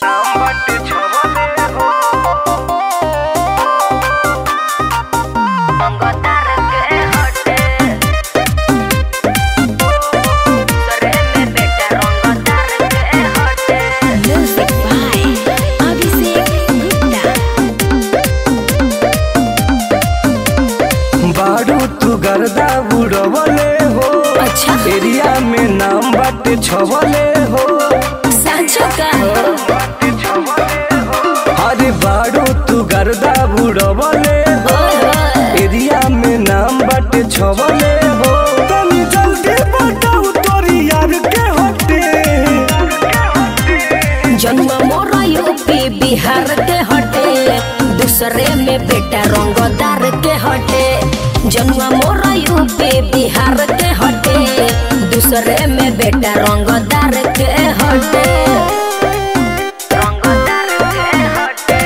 Music by Abhishek Gupta. बारू तू गर्दा बुड़वले हो अच्छा एरिया में नाम बाटे छवले हो सांचो का अरे बारू तू गर्दा बुड़वले हो एरिया में नाम बाटे छवले हो तनी जल्दी बताओ तोरी यार के हटे जन्म मोरा यूपी बिहार के हटे दूसरे में बेटा रंगदार के हटे जन्म मोरा यूपी बिहार के हटे दूसरे में बेटा रंगदार के हटे रंगदार के हटे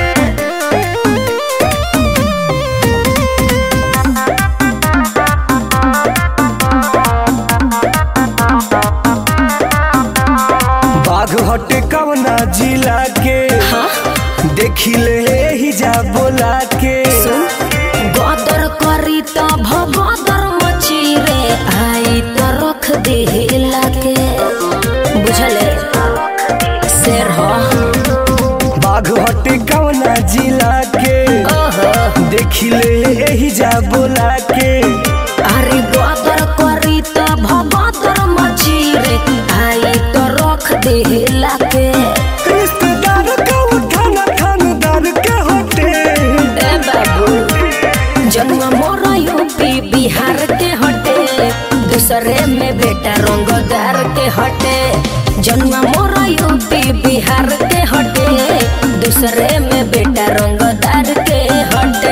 बाघ हटे कवना जिला के हाँ देखी ले ही जा बोला के गदर करी त भगदर मची रे आई त रख देला के बुझले शेर हो बाघ हटे कवना जिला के ओहो देखी ले ही जा बोला के अरे गदर करी त भगदर मची रे आई त रख देला के रिश्तेदार का उठाना खानदार के हटे ए बाबू जन्म मोरा यूपी बिहार के हटे दूसरे में बेटा रंगदार के हटे जन्म मोरा यूपी बिहार के हटे दूसरे में बेटा रंगदार के हटे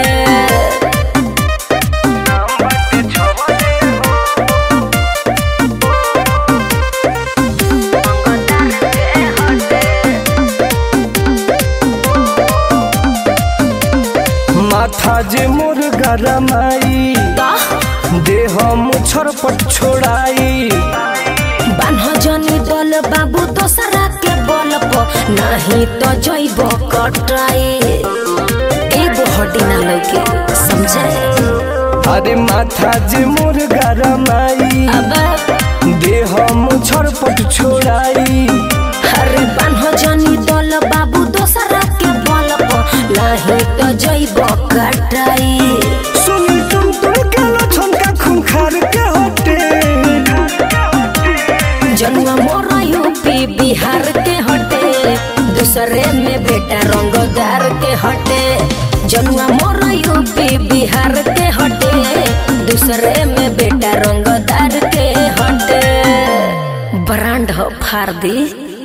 माथा जे मोर गरमाई देह मुछर पट छोड़ाई बान्ह जनी दल बाबू दोसरा के बल पर नहीं तो जैब कटाई एगो हड्डी ना लगे समझे अरे माथा जे मोर गरमाई अब देह मुछर पट छोड़ाई हरे बान्ह जनी दल बाबू दोसरा के बल पर नाही तो जैब कटाई सुनी तुम तुम के लछन का खूंखार के हटे जन्म मोरा यूपी बिहार के हटे दूसरे में बेटा रंगदार के हटे जन्म मोरा यूपी बिहार के हटे दूसरे में बेटा रंगदार के हटे ब्रांड हो फार दी